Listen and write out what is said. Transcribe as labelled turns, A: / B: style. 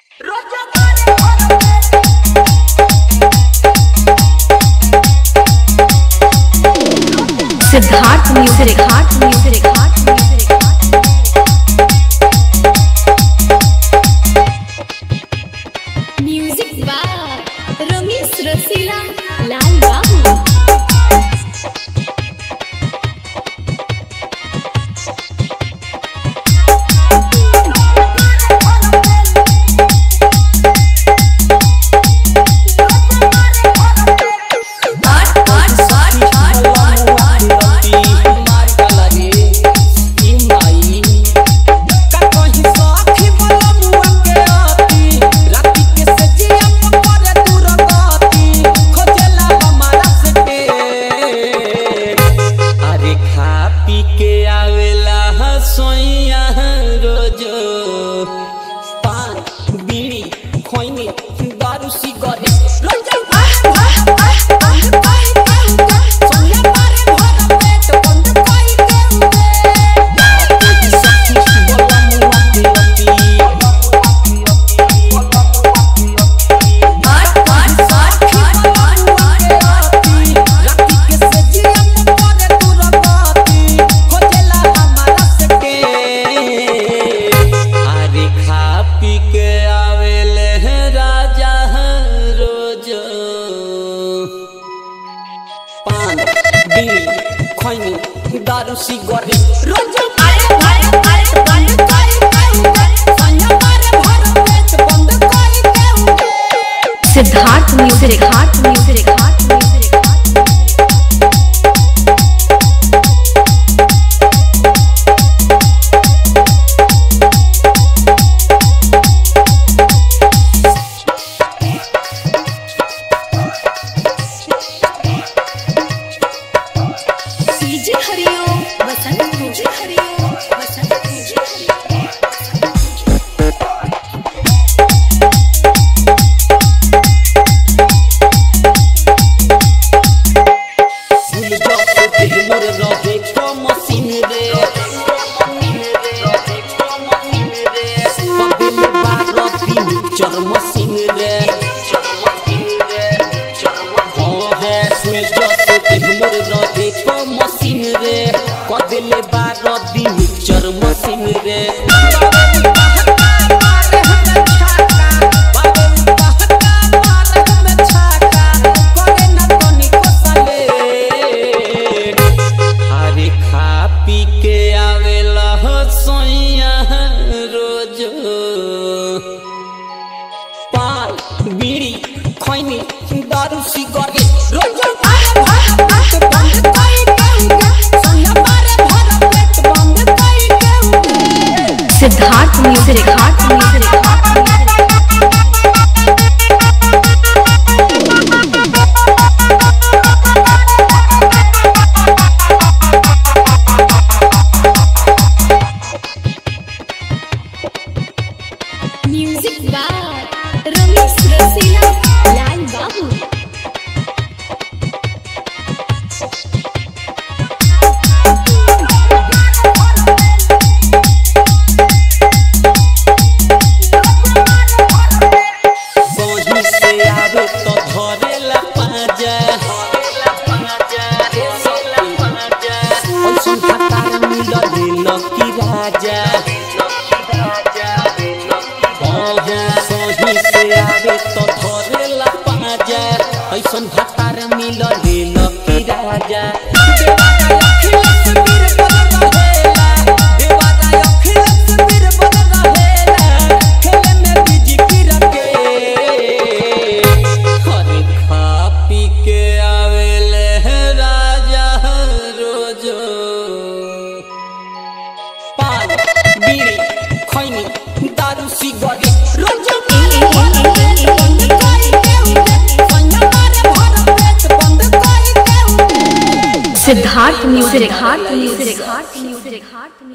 A: Siddharth music heart music heart music
B: music by Ramesh Rasila Lal बाबू
C: अरे खा पी के आवेला हसोइया रोजो पान बीड़ी खोइनी दारू सिगरेट रोजो अरे खा पी के आवेले हैं राजा रोज पान बीड़ी खैनी दारू सिगरेट रोज
A: Siddharth music heart music heart music
B: DJ Hariom Vasant DJ Hariom Vasant DJ Hariom
C: फूल जस दिलर रहे को मसीन रे पबिल बारती चर मसीन रे हाँ है फूल जस दिलर रहे को मसीन रे कदिल बारती चर मसीन रे अरे खा पी के आवेला हसोइया रोज पान बीड़ी खैनी दारू सिगरेट रोज
A: Siddharth music heart music heart music
B: music by Ramesh Rasila Lal बाबू
C: बही से आवे तो धरेला पाजा ऐसन खतार मिलले लकी राजा बही से आवे तो धरेला पाजा ऐसन खतार मिलले लकी राजा अरे खा पी के आवेले हैं राजा रोजो पान बीड़ी खैनी दारू सिगरेट रोजो
A: Siddharth music heart music heart music heart